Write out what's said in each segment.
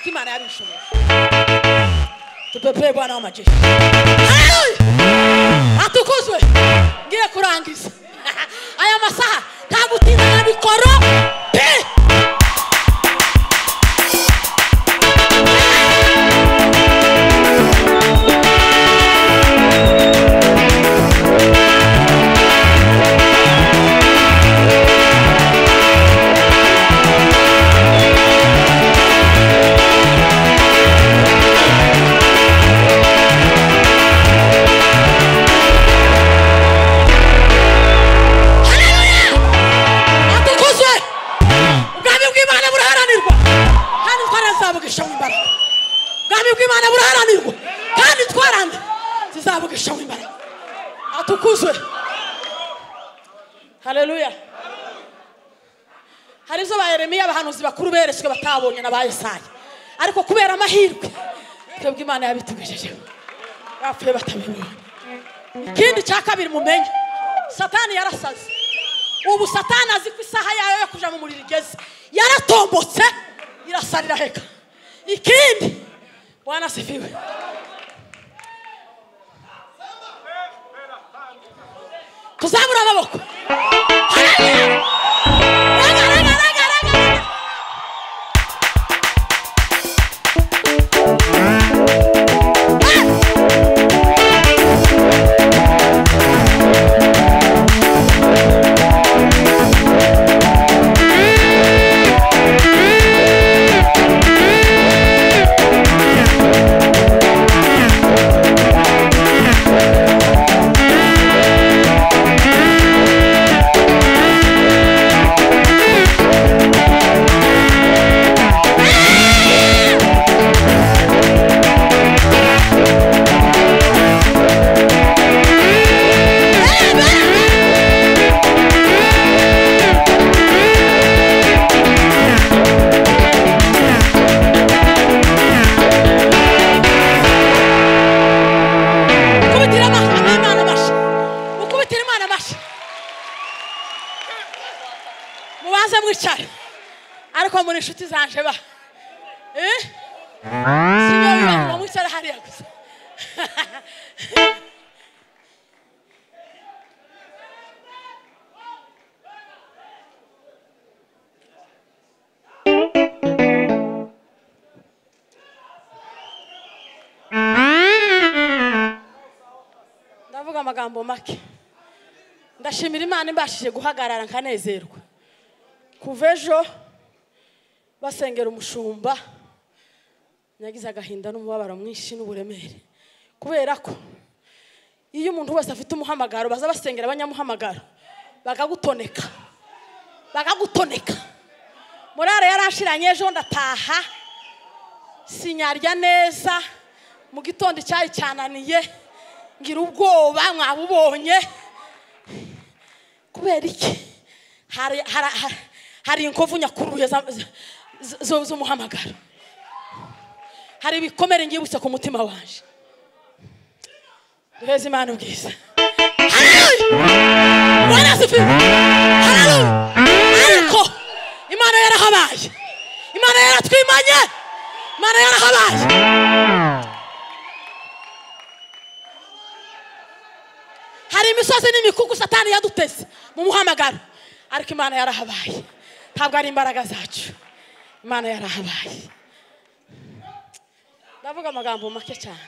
imana yabishoboye tupepeye bwana w'amajeshi atukuzwe ngiye kurangiza aya masaha nta gutinda na mikoro pe atukuzwe ubwami bw'imana buraharanirwa kandi twarazabugishaho imbaraga ubwami bw'imana buraharanirwa kandi twarande tuzabugishaho imbaraga atukuzwe hareruya hari izo ba yeremiya abahanuzi bakuru beretswe batabonye na ba yesaya ariko kubera amahirwe twebwe imana yabitugejejeho bapfuye batabibonye ikindi cya kabiri mumenye satani yarasaze ubu satani azi ko isaha yayo yo kuja mu muriro igeze yaratombotse irasalira heka ikindi bwana sifiwe tuzamura amaboko Haleluya! Rega, rega, rega, rega, rega. kubitira ama- imana amashyi mukubitire imana amashyi mubanze mwicare ariko muri inshuti zanje ba Eh? Sinyo bibanza mwicare hariya gusa ndavuga amagambo make ndashimira imana imbashije guhagarara nkanezerwa kuva ejo basengera umushumba nagize agahinda n'umubabaro mwinshi n'uburemere kubera ko iyo umuntu wese afite umuhamagaro baza basengera abanyamuhamagaro bakagutoneka bakagutoneka morale yarashiranye ejo ndataha sinyarya neza mu gitondo icyayi cyananiye ngira ubwoba mwabubonye kubera iki hari hari- hari- hari inkovu nyakuruye za- za- za- zo- z'umuhamagaro hari ibikomere ngibutse ku mutima wanje duheze imana ubwiza Hallelujah! Bwana asifiwe! Hallelujah! ariko imana yarahabaye imana yaratwimanye imana yarahabaye hari imisozi n'imikuku satani yaduteze mu muhamagaro ariko imana yarahabaye ntabwo ari imbaraga zacu imana yarahabaye ndavuga amagambo make cyane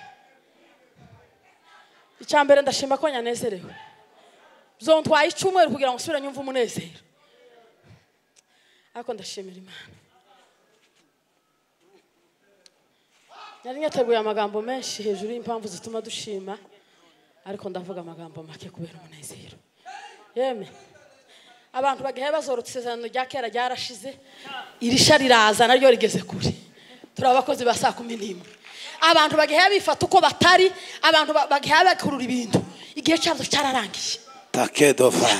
icya mbere ndashima ko nyanezerewe zontwaye icyumweru kugira ngo nsubire nyumve umunezero ariko ndashimira imana nari nyateguye amagambo menshi hejuru y'impamvu zituma dushima ariko ndavuga amagambo make kubera umunezero yeme abantu bagahe bazorota isezerano rya kera ryarashize irisha riraza naryo rigeze kure turi abakozi ba saa kumi n'imwe abantu bagahe bifata uko batari abantu bagahe bakurura ibintu igihe cyabyo cyararangiye takedo fa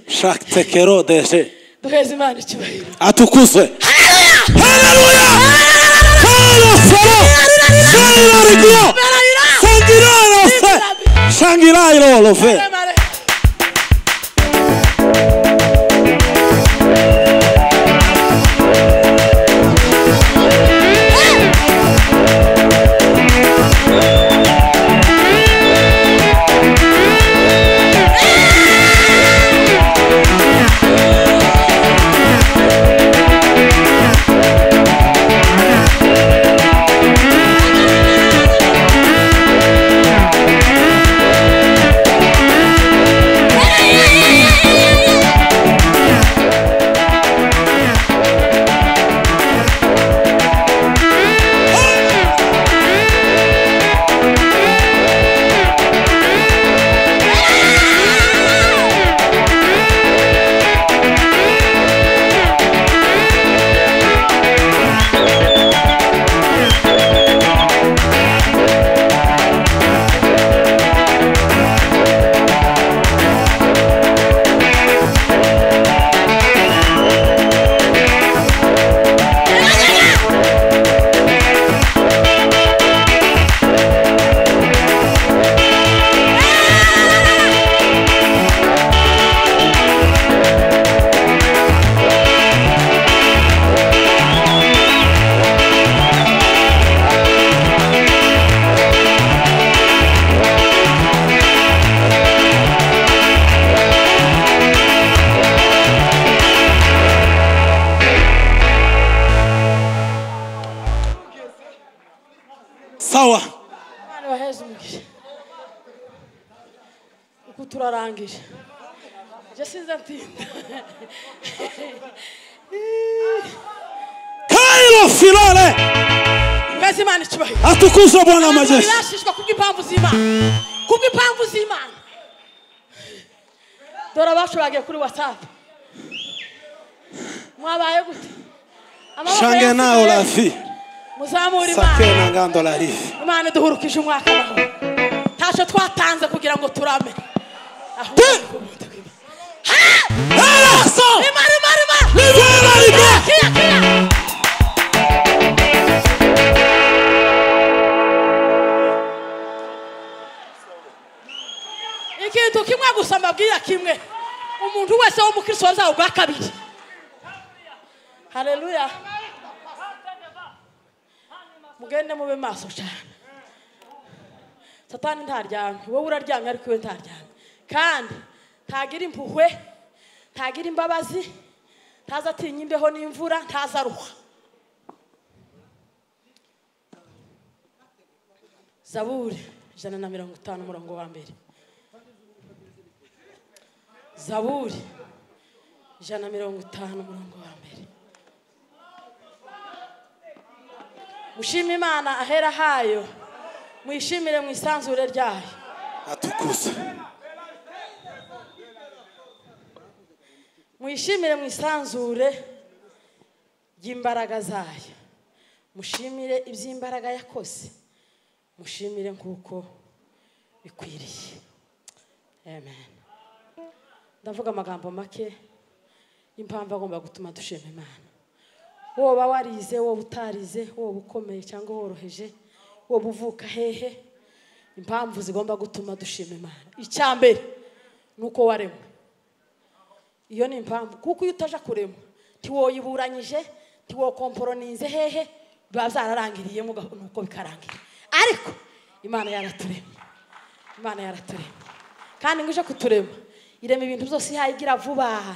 shaktekero deshe duheze imana icyubahiro atukuzwe haleluya Halo solo solo rigio sangira irofe sangira irolofe Mare. Hey! sawa abana baheze umugisha uku turarangije njye sinzi atinda kairo filore mbese imana icyubahiro atukuzwe bwana majeshi birashishwa kubw'impamvu z'imana kubw'impamvu z'imana dore abacurage kuri watsapu mwabaye gute Amaboko shange nawe yasigaye. urafi muzamure sake imana na ngando larifi imana iduhurukije umwaka wawe ntacyo twatanze kugira ngo turame ahubwo Pe- ni ubuntu bw'Imana. haraso imana imana imana liberarika Kira, kira. ikintu kimwe gusa mbabwira kimwe umuntu wese w'umukristo wazawe bwa kabiri hareruya mugende mube maso cyane satani ntaryamye wowe uraryamye ariko iwe ntaryamye kandi ntagira impuhwe ntagira imbabazi ntaza atinya imbeho n'imvura ntaza aruha zaburi ijana na mirongo itanu umurongo wa mbere zaburi ijana na mirongo itanu umurongo wa mbere mushime imana ahera hayo mwishimire mu isanzure ryayo atukuzwe mwishimire mu isanzure ry'imbaraga zayo mushimire iby'imbaraga yakoze mushimire nk'uko bikwiriye amen ndavuga amagambo make y'impamvu agomba gutuma dushima imana woba warize woba utarize woba ukomeye cyangwa woroheje woba uvuka hehe impamvu zigomba gutuma dushima imana icya mbere ni uko waremwe iyo ni impamvu kuko iyo utaja kurema ntiwoyiburanyije ntiwokomporoninze hehe biba byararangiriyemo uga- nuko bikarangira ariko imana yaraturema imana yaraturema kandi ngo ije kuturema irema ibintu byose ihaye igira vuba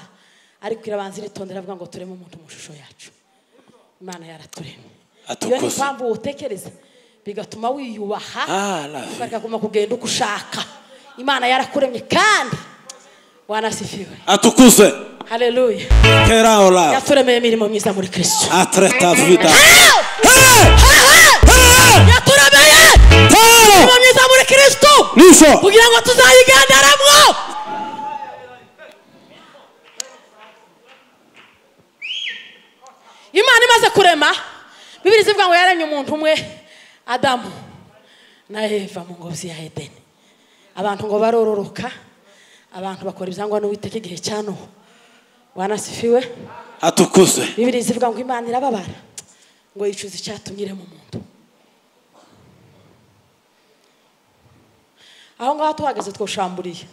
ariko irabanza iritondera avuga ngo tureme umuntu mu shusho yacu imana yaraturema iyo ni Atukuza. impamvu wotekereza bigatuma wiyubaha Ah, la ukaguma kugenda uko ushaka imana yarakuremye kandi wanasifiwe atukuzwe haleluya kera olafu yaturemeye imirimo myiza muri kirisito atreta vida yaturemeye imirimo tano myiza muri kirisito niso kugira ngo tuzayigenderemo imana imaze kurema bibiri zivuga ngo yaremye umuntu umwe adamu na eva mu ngozi ya edeni abantu ngo barororoka abantu bakora ibyangwa n'uwiteka igihe cya nuhu wanasifiwe atukuzwe bibiri zivuga ngo imana irababara ngo yicuze icyatumye irema umuntu aho ngaho tuhageze twoshamburiye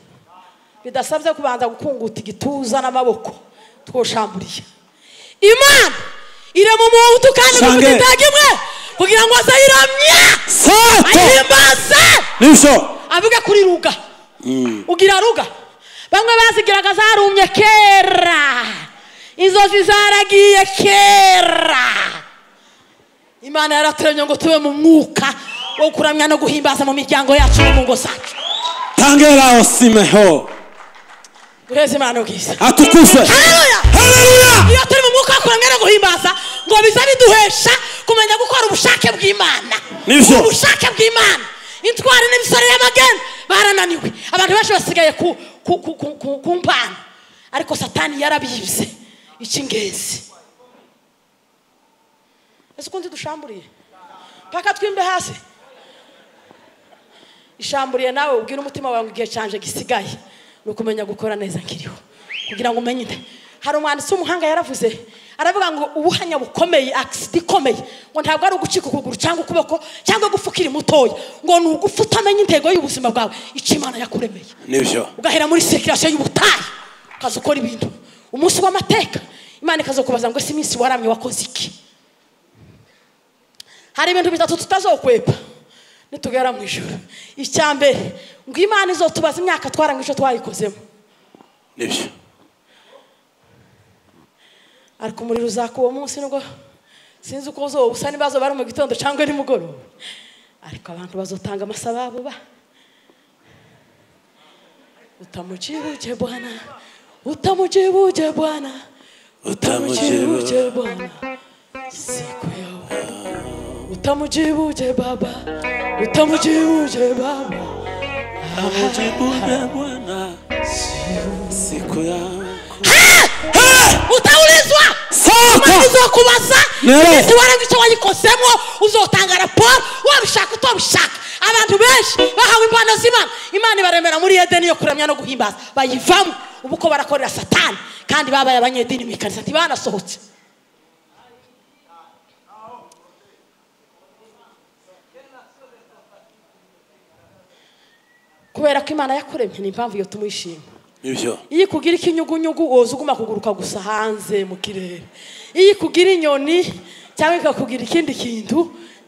bidasabye kubanza gukunguta igituza n'amaboko twoshamburiye imana irema umuntu kandi mu Sange. gutega imwe kugira ngo aze ayiramye sato ayihimbaze niso avuge kuri ruga ugira ruga bamwe bazigiraga zarumye kera inzozi zaragiye kera imana yaraturemye ngo tube mu mwuka wo kuramya no guhimbaza mu miryango yacu no mu ngo zacu tangera osimeho duheze imana ubwiza atukuzwe Haleluya! haleluya iyo turi mu mwuka wo kuramya no guhimbaza ngo bize biduhesha kumenya gukora ubushake bw'imana Nivyo. ubushake bw'imana intwari n'imisore y'amageni barananiwe abantu benshi basigaye ku, ku, ku, ku, ku, ku mpano ariko satani yarabibye icy'ingenzi ese ukundi dushamburiye mpaka twimbe hasi ishamburiye nawe ubwira umutima wawe ngo igihe cyanje gisigaye ni ukumenya gukora neza nkiriho kugira ngo umenye inda hari umwanditsi w'umuhanga yaravuze aravuga ngo ubuhanya bukomeye agisida ikomeye ngo ntabwo ari ugucika ukuguru cyangwa ukuboko cyangwa gupfukira mutoya ngo ni ugufa utamenya intego y'ubuzima bwawe icyo imana yakuremeye nivyo ugahera muri sekirasiyo y'ubutayu ukaza ukora ibintu umunsi w'amateka imana ikaza kubaza ngo ese iminsi waramye wakoze iki hari ibintu bitatu tutazokwepa nitugera mu ijoro icya mbere ngo imana izotubaza imyaka twaramye icyo twayikozemo nivyo ariko umuriro uzaka uwo munsi nubwo sinzi uko uzoba usa n'ibibazo bari mu gitondo cyangwa nimugoroba ariko abantu bazotanga amasababo ba utamujibuje bwana utamujibuje bwana utamujibuje utamujibuje bwana siku yawe utamujibuje baba utamujibuje baba utamujibuje bwana siku yako utaulizwa Sasa! uzakubaza Leo! ibintu warabica wayikosemo uzotanga raporo wabishaka utabishaka abantu benshi bahawe impano z'imana imana ibaremera muri edeni yo kuramya no guhimbaza bayivamo ubu uko barakorera satani kandi babaye abanyedini mu ikanisa ntibanasohotse kubera ko imana yakuremye ni impamvu iyo tumwishima nibyo iyo ikugira ikinyugunyugu woza uguma kuguruka gusa hanze mu kirere iyo ikugira inyoni cyangwa ikakugira ikindi kintu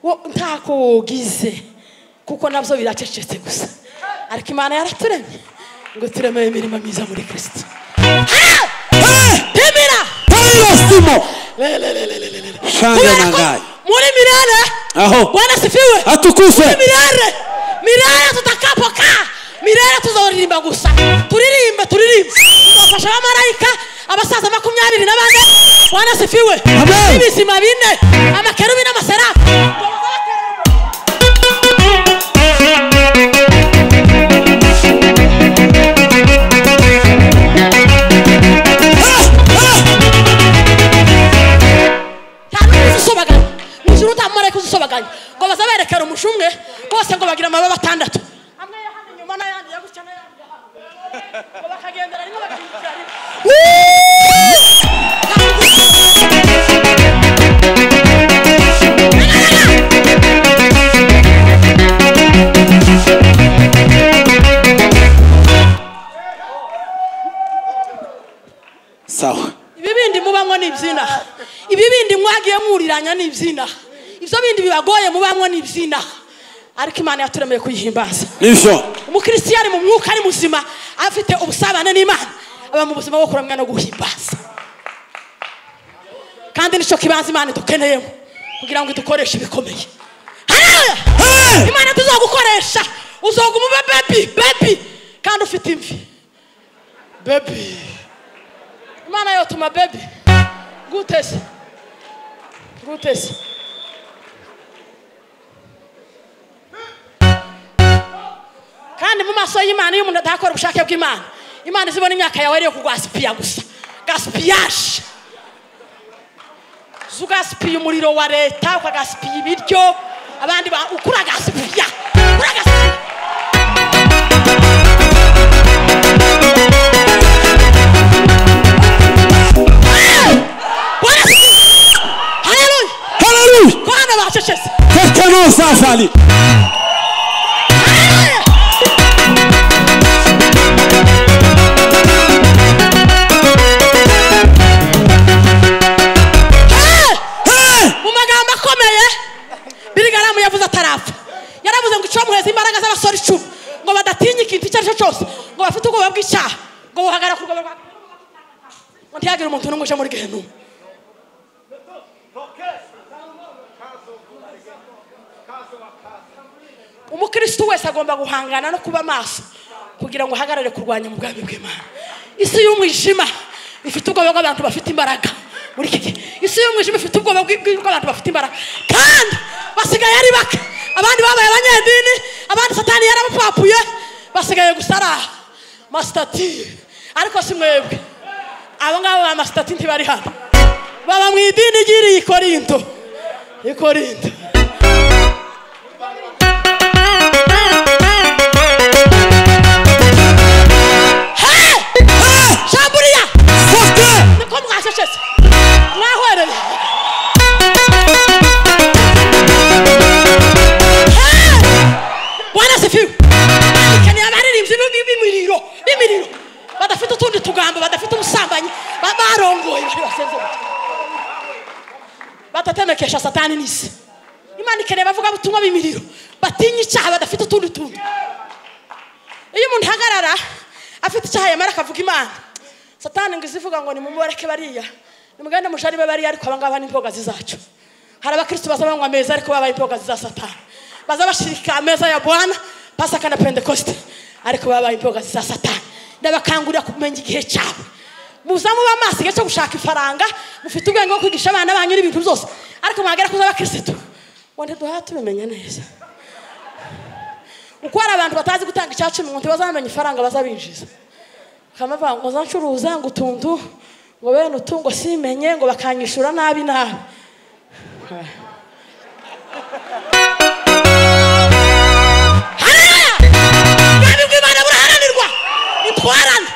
wo ntako wogize kuko nabyo biracecetse gusa ariko imana yaraturemye ngo turemeye imirimo myiza muri kirisito temera palosimo Le, le, le, le, le, le, le. shanga kubera ko nangaye muri mirare Aho. bwana sifiwe atukuzwe mirare mirare tutakapoka mirare tuzoririmba gusa turirimbe turirimbe tuzafasha abamarayika abasaza makumyabiri na bane wanasifiwe Amen. n'ibizima bine amakerubi n'amaserafu nta n'umwe uzisobaganya mu ijuru nta mumarayika uzisobaganya ngo bazaberekera umushi umwe bose ngo bagire amababa atandatu amwe yo hano inyuma n'ayandi yo gutya n'ayandi yo hano. ngo bakagendera rimwe bagahindukira rimwe sawa ibi bindi mubanywa ni ibyinaha ibi bindi mwagiye mwuriranya ni ibyinaha ibyo bindi bibagoye mubanywa ni ibyinaha ariko imana yaturemeye kuyihimbaza nibyo umukirisitiyani mu mwuka ari muzima afite ubusabane n'imana aba mu buzima bwo kuramya no guhimbaza kandi nicyo kibanza imana idukeneyemo kugira ngo idukoreshe ibikomeye Haleluya! Hey! imana tuzogukoresha uzoguma ube bebi bebi kandi ufite imvi bebi imana yotuma bebi gutese gutese kandi mu maso y'imana iyo umuntu adakora ubushake bw'imana imana izibona imyaka yawe ariyo kugwasipiya gusa gasipiyaje uza ugasipiya umuriro wa leta ukagasipiya ibiryo abandi ba- uko uragasipiya uragasipiya bwana sifiwe haleluya haleluya bana bacecetse tetano safali Hey! Hey! mu magambo akomeye birigaramu yavuze atarapfa yaravuze ngo icyomuheza imbaraga z'abasore icumi ngo badatinya ikintu icyo ari cyo cyose ngo bafite ubwoba bw'icyaha ngo buhagara ku rwego rwa ngo ntihagire umuntu n'umwe uje muri gehenumu umukristo wese agomba guhangana no kuba maso kugira ngo ahagarare kurwanya mu bwami bw'imana isi y'umwijima ifite ubwoba bw'abantu bafite imbaraga muri iki gihe isi y'umwijima ifite ubwoba bw'i- bw'i- bw'abantu bafite imbaraga kandi basigaye ari bake abandi babaye abanyedini abandi satani yarabapapuye basigaye gusa ari aha masitati ariko si mwebwe abo ngabo ba masitati ntibari hano baba mu idini ry'iriya ikorinto ikorinto shamburiya sate niko mwacecetse mwahwereye Hey! bwana sifiwe dukeneye abaririmbyi b'i- b'i- b'imiriro b'imiriro badafite utundi tugambo badafite ubusambanyi ba- barongoye bari basezeranye batatemekesha satani n'isi imana ikeneye bavuga butumwa b'imiriro batinya icyaha badafite utundi tuntu iyo umuntu ahagarara afite icyaha yamara akavuga imana satani ngo izivuga ngo nimumubareke bariya nimugende mujari be bariya ariko abangaba ni imbogazi zacu hari abakristo baza banywa ameza ariko babaye imbogazi za satani baza bashirika ameza ya bwana pasaka na pentekoste ariko babaye imbogazi za satani ndabakangurira kumenya igihe cyawe muza mube amaso igihe cyo gushaka ifaranga mufite ubwenge bwo kwigisha abana banyu n'ibintu byose ariko mwagera kuza abakirisitu wenda duhaye tubimenya neza uko hari abantu batazi gutanga icyacu mu ntoki bazamenya ifaranga bazabinjiza bakamuvuga ngo zancuruza ngo utuntu ngo bene utungo simenye ngo bakanyishyura nabi nabi hariya ubwami bw'imana buraharanirwa nitwarane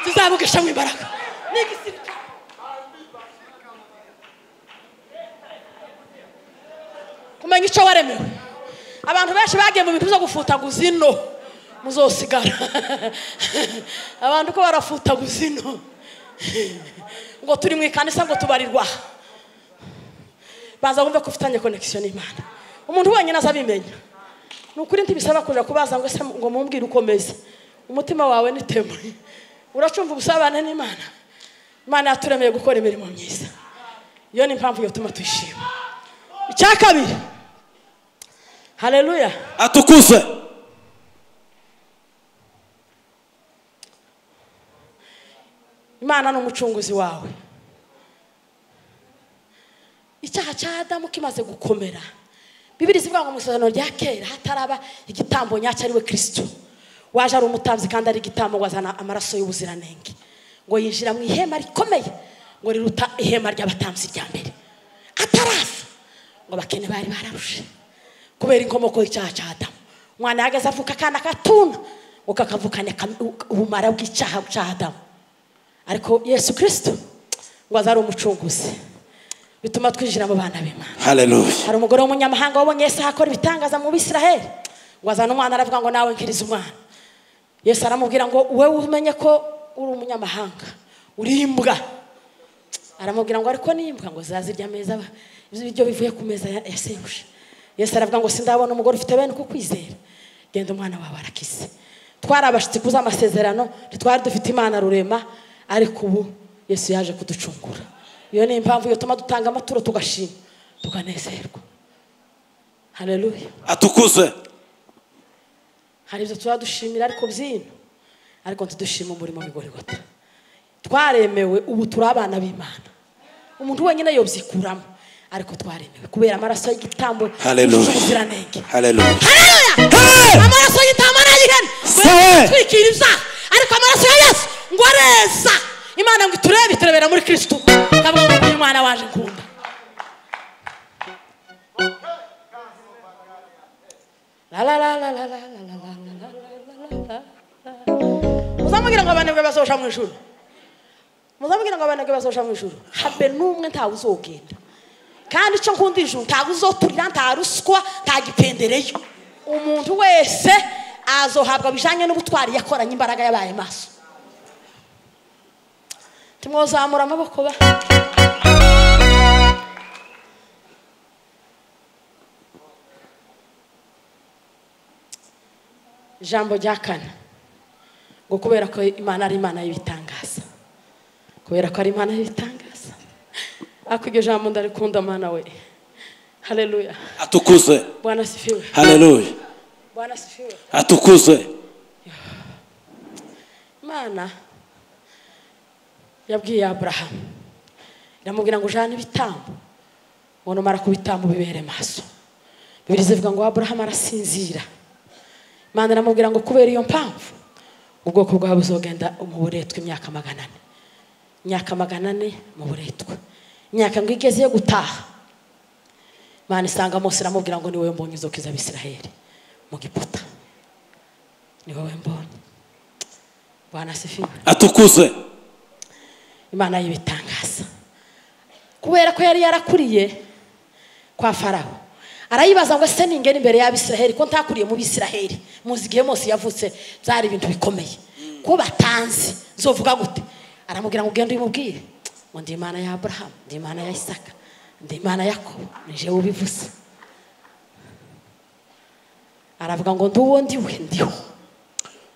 tuzabugishamo imbaraga ni igisirikare kumenya icyo waremewe abantu benshi bagiye mu bintu byo gufutaguza ino muzosigara abantu ko barafutaguza ino ngo turi mu ikanisa ngo tubarirwa baza wumve ko ufitanye konekisiyo n'imana umuntu wenyine aza abimenya ni ukuri ntibisaba kujya kubaza ngo ese ngo mumbwire uko umeze umutima wawe ni temwe uracumva ubusabane n'imana imana yaturemeye gukora imirimo myiza iyo ni impamvu yatuma tuyishima icya kabiri hareruya atukuzwe imana ni umucunguzi wawe icyaha cya adamu kimaze gukomera bibiri zivuga ngo mu isezerano rya kera hataraba igitambo nyacyo ari we kirisitu waje ari umutambyi kandi ari igitambo ngo azana amaraso y'ubuziranenge ngo yinjira mu ihema rikomeye ngo riruta ihema ry'abatambyi rya mbere ataraza ngo abakene bari bararushe kubera inkomoko y'icyaha cya adamu umwana yahagaze avuka akana katuna ngo kakavukane kam- ubumara bw'icyaha cya adamu ariko yesu kirisitu ngo aze ari umucunguzi bituma twinjira mu bana b'imana haleluya hari umugore w'umunyamahanga wabonye yesu akora ibitangaza mu bisiraheli ngo azana umwana aravuga ngo nawe nkiriza umwana yesu aramubwira ngo wowe umenye ko uri umunyamahanga uri imbwa aramubwira ngo ariko n'imbwa ngo zazirya ameza aba- ibiryo bivuye ku meza ya ya sebuja yesu aravuga ngo sindabona umugore ufite bene uko kwizera genda umwana wawe arakize twari abashyitsi kuza amasezerano ntitwari dufite imana rurema ariko ubu yesu yaje kuducungura iyo ni impamvu yatuma dutanga amaturo tugashima tukanezerwa hareruya atukuzwe hari ibyo tuba dushimira ariko byino ariko ntidushima umurimo w'igorigota twaremewe ubu turi abana b'imana umuntu wenyine yobyikuramo ariko twaremewe kubera amaraso y'igitambo Hallelujah. yujuje ubuziranenge haleluya Hallelujah! amaraso y'intama n'ay'ihene Sawa. twikira ibyaha ariko amaraso ya yesu ngo areza imana ngo iturebe iturebera muri kirisitu ndavuga ngo uyu mwana waje kumva muzamubwira ngo abanebwe basohoja mu ijuru muzamubwira ngo abanebwe basohoja mu ijuru habe n'umwe ntawe uzogenda kandi icyo nkunda ijuru ntawe uzoturira nta ruswa nta gipendereyo umuntu wese azohabwa bijyanye n'ubutwari yakoranye imbaraga yabaye maso tumwozamura amaboko ba ijambo rya kane ngo kubera ko imana ari imana y'ibitangaza kubera ko ari imana y'ibitangaza ariko iryo jambo ndarikunda mana we hareruya atukuzwe bwana sifiwe haleluya bwana sifiwe atukuzwe imana yabwiye aburahamu iramubwira ngo ujane ibitambo ngo numara ku bitambo bibere maso bibiri zivuga ngo aburahamu arasinzira imana iramubwira ngo kubera iyo mpamvu ubwoko bwawe buzogenda mu buretwa imyaka magana ane imyaka magana ane mu buretwa imyaka ngo igeze yo gutaha imana isanga mose iramubwira ngo ni wowe mbonye uzokiza abisiraheli mu giputa ni wowe mbonye bwana sifiwe atukuzwe imana y'ibitangaza kubera ko yari yarakuriye kwa farawo arayibaza ngo ese ningena imbere y'abisiraheli ko ntakuriye mu bisiraheli muzi igihe mose yavutse byari ibintu bikomeye ko batanzi nzovuga gute aramubwira ngo ugende uyimubwire ngo ndi imana ya aburahamu ndi imana ya isaka ndi imana ya yakobo nije ubivuze aravuga ngo ndi uwo ndi we ndiho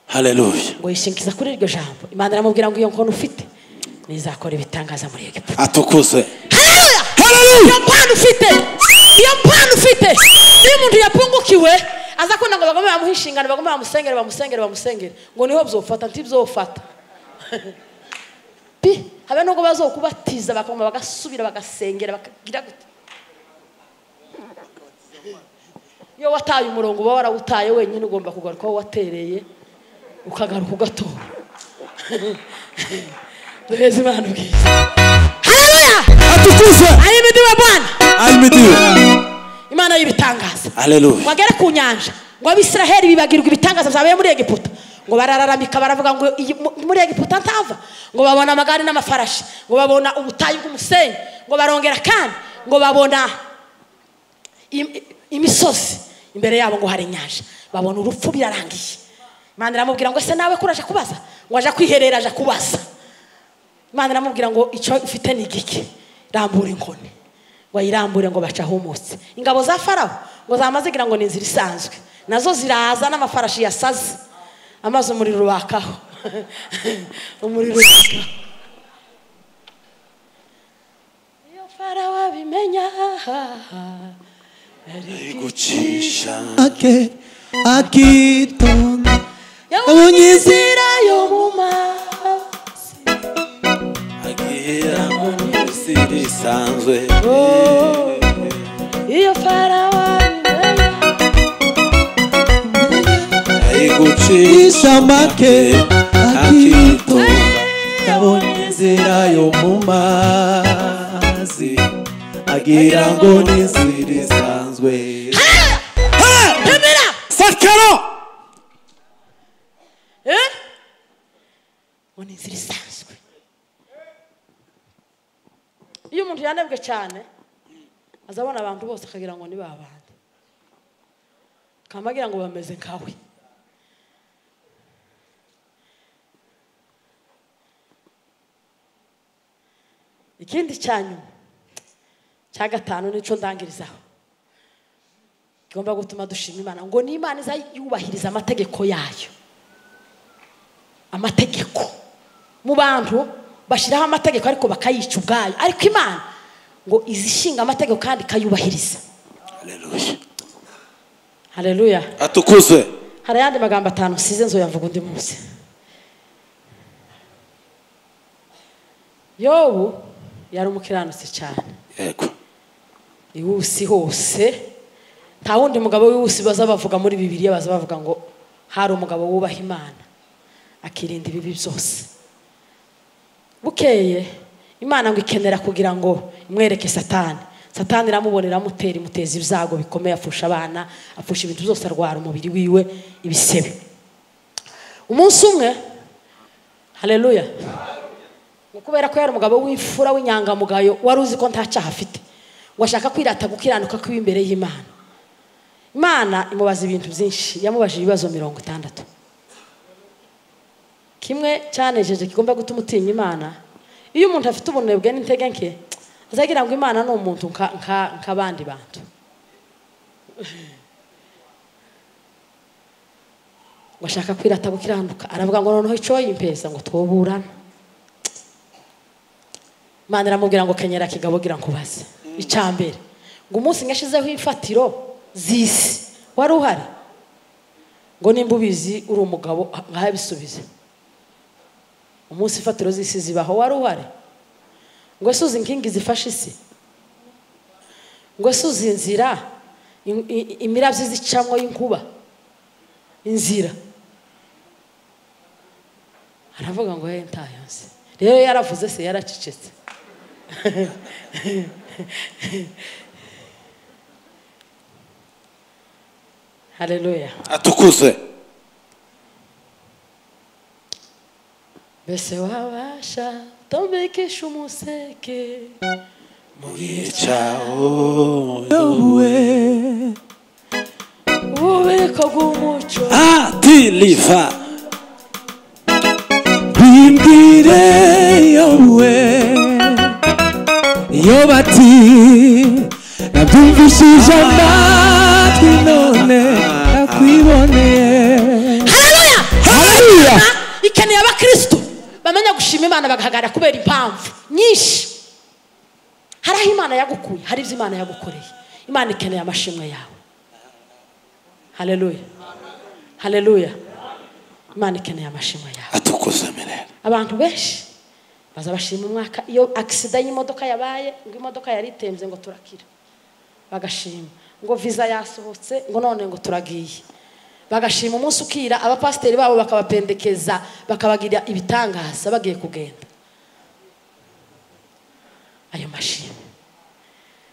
haleluya ngo yishingiza kuri iryo jambo imana iramubwira ngo iyo nkono ufite nizakora ibitangaza muri egiputa atukuzwe Haleluya! Iyo mpano ufite iyo mpano ufite iyo umuntu yapunguka ukiwe aza kubona ngo bagome bamuhe inshingano bagome bamusengere bamusengere bamusengere ngo niho byofata ntibzofata pi habe nubwo bazokubatiza bakaguma bagasubira bagasengera bakagira gute iyo wataye umurongo uba warawutaye wenyine ugomba kugaruka aho watereye ukagaruka ugatora duheze imana ubwiza haleluya atukuzwe ari imidiwe bwana ahimidiwe imana y'ibitangaza haleluya wagere ku nyanja ngo abisiraheli bibagirwa ibitangaza byabaye muri egiputa ngo barararamika baravuga ngo iyi- mu- muri egiputa ntava ngo babona amagare n'amafarashi ngo babona ubutayu bw'umusenyi ngo barongera kandi ngo babona im- imisozi imbere yabo ngo hari inyanja babona urupfu birarangiye imana iramubwira ngo ese nawe kuraje kubaza ngo aje kwiherera aje kubaza imana iramubwira ngo icyo ufite ni igiki rambura inkoni ngo ayirambure ngo baca ahumutse ingabo za farawo ngo zamaze kugira ngo ni inzira isanzwe nazo ziraza n'amafarashi yasaze amaze umuriro ubakaho umuriro ubakaho iyo farawo abimenya igucisha Ake, akitonda yamunyizira yo mu mazi agira mu isi risanzwe iyo farawo abimenya igucisha ishamake akitonda yabonye yabonye inzira yo mu mazi agira ngo n'inzira isanzwe pemera sakaro Eh? ngo ni inzira isanzwe iyo umuntu yanebwe cyane azabona abantu bose akagira ngo ni ba bandi kamba agira ngo bameze nkawe ikindi cya nyuma cya gatanu nico ndangirizaho igomba gutuma dushima imana ngo ni imana iza yubahiriza amategeko yayo amategeko mu bantu bashyiraho amategeko ariko bakayica ubwayo ariko imana ngo izishinga amategeko kandi ikayubahiriza haleluya hareruya atukuzwe hari ayandi magambo atanu nsize nzoyavuga undi munsi yobu yari umukiranutsi cyane yego iwusi hose nta wundi mugabo w'iwusi baza bavuga muri bibiliya baza bavuga ngo hari umugabo wubaha imana akirinda ibibi byose bukeye imana ngo ikenera kugira ngo imwereke satani satani iramubonera amutera imuteza ibyago bikomeye afusha abana afusha ibintu byose arwara umubiri wiwe ibisebe umunsi umwe hareruya ni kubera ko yari umugabo w'imfura w'inyangamugayo wari uzi ko nta cyaha afite ngo ashaka kwirata gukiranuka kwiwe imbere y'imana imana imubaza ibintu byinshi yamubajije ibibazo mirongo itandatu kimwe cyanejeje kigomba gutuma utinya imana iyo umuntu afite ubunebwe n'intege nke azagira ngo imana ni umuntu nka- nka- nk'abandi bantu ngo ashaka kwirata gukiranuka aravuga ngo noneho icyo yimpeza ngo twoburane imana iramubwira ngo kenyera kigabo gira nkubaze icyambere ngo umunsi umwe ashyizeho imfatiro z'isi wari uhari ngo nimba ubizi uri umugabo nkaho abisubize umunsi imfatiro z'isi zibaho wari uhari ngo ese uzi inkingi zifashe isi ngo ese uzi inzira in- i- imirabyo zicamwo y'inkuba inzira aravuga ngo he ntayonze rero yaravuze se yaracecetse hareruya atukuzwe mbese wabasha tombekesha umuseke mwicaho yowe ububiko bw'umuco atiriva bimbwire yowe iyo bati nabyumvishije amatwi none nakwiboneye hareruya Haleluya! ikeneye abakristo bamenya gushima imana bagahagarara kubera impamvu nyinshi hari aho imana yagukuye hari ibyo imana yagukoreye imana ikeneye amashimwe yawe haleluya haleluya imana ikeneye amashimwe yawe atukuze mirera abantu benshi baza bashima umwaka iyo agisida y'imodoka yabaye ngo imodoka yari itembye ngo turakira bagashima ngo viza yasohotse ngo none ngo turagiye bagashima umunsi ukira abapasiteri babo bakabapendekeza bakabagira ibitangaza bagiye kugenda ayo mashimwe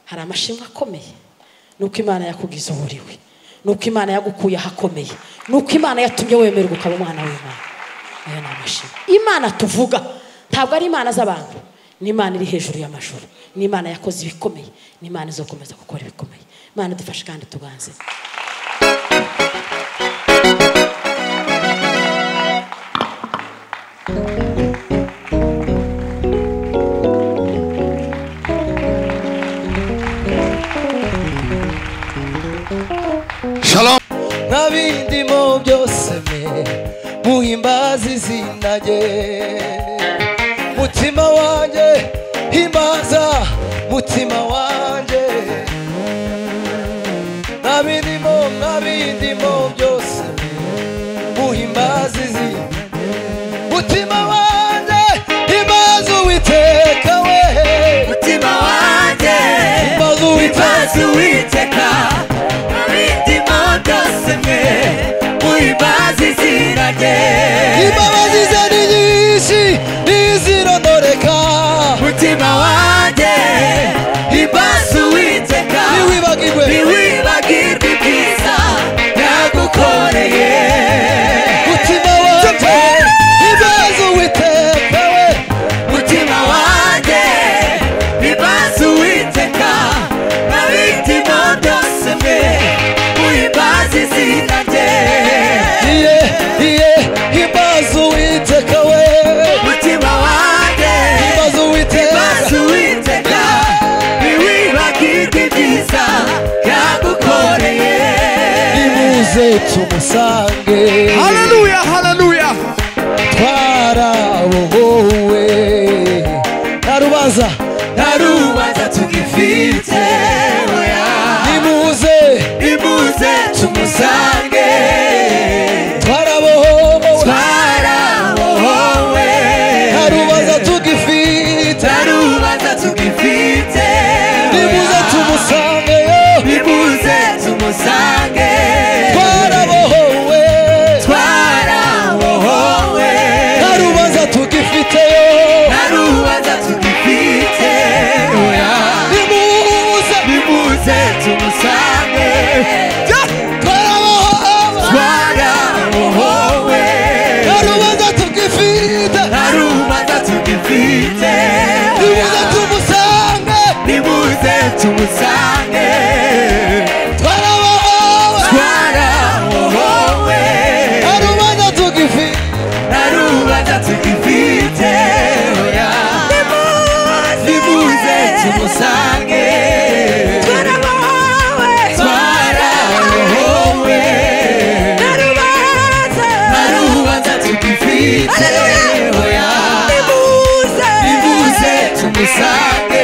hari amashimwe akomeye nuko imana yakugize uburiwe nuko imana yagukuye ahakomeye nuko imana yatumye wemerwa ukaba umwana w'imana ayo ni amashimwe imana tuvuga ntabwo ari imana z'abantu ni imana iri hejuru y'amajuru ni imana yakoze ibikomeye ni imana izokomeza gukora ibikomeye imana idufashe kandi tuganze shalom ntabindimo byose me muhimbaza izina rye mutima wanjye himbaza mutima wanjye ntabindimo ntabindimo byose me muhimbaza izina rye mutima wanjye himbaza uwiteka we mutima wanjye himbaza bazi uwiteka uwiteka abindimo byose mwe muhimbaza izina rye imbabazi ze ni nyinshi ntizirononeka mutima wanjye ibazi uwiteka ntiwibagirwe ntiwibagirwe ibyiza yagukoreye mutima wanjye ibaze uwiteka we mutima wanjye ibazi uwiteka abindimo byose mwe muhimbaza izina rye iye iye imbaze uwiteka we mutima wanjye imbaze uwiteka maze uwiteka ntiwibagirwe ibyiza yagukoreye imuze tumusange Haleluya, haleluya. twarabohowe nta rubanza nta urubanza tugifite oya imuze imuze tumusange twarabohowe twarabohowe nta rubanza tugifite nta rubanza tugifite nimuze tumusange yo imuze tumusange twarabohowe twarabohowe nta rubanza tugifite yo narubaza tugifite oya nimuze bibuze tumusange twarabohowe twarabohowe nta rubanza tugifite narubaza tugifite nimuze tumusange bibuze tumusange twarabohowe twarabohowe nta rubanza tugifite narubaza tugifite oya bibuze tumusange twarabohowe twarabohowe narubanza tugifite oya bibuze tumusange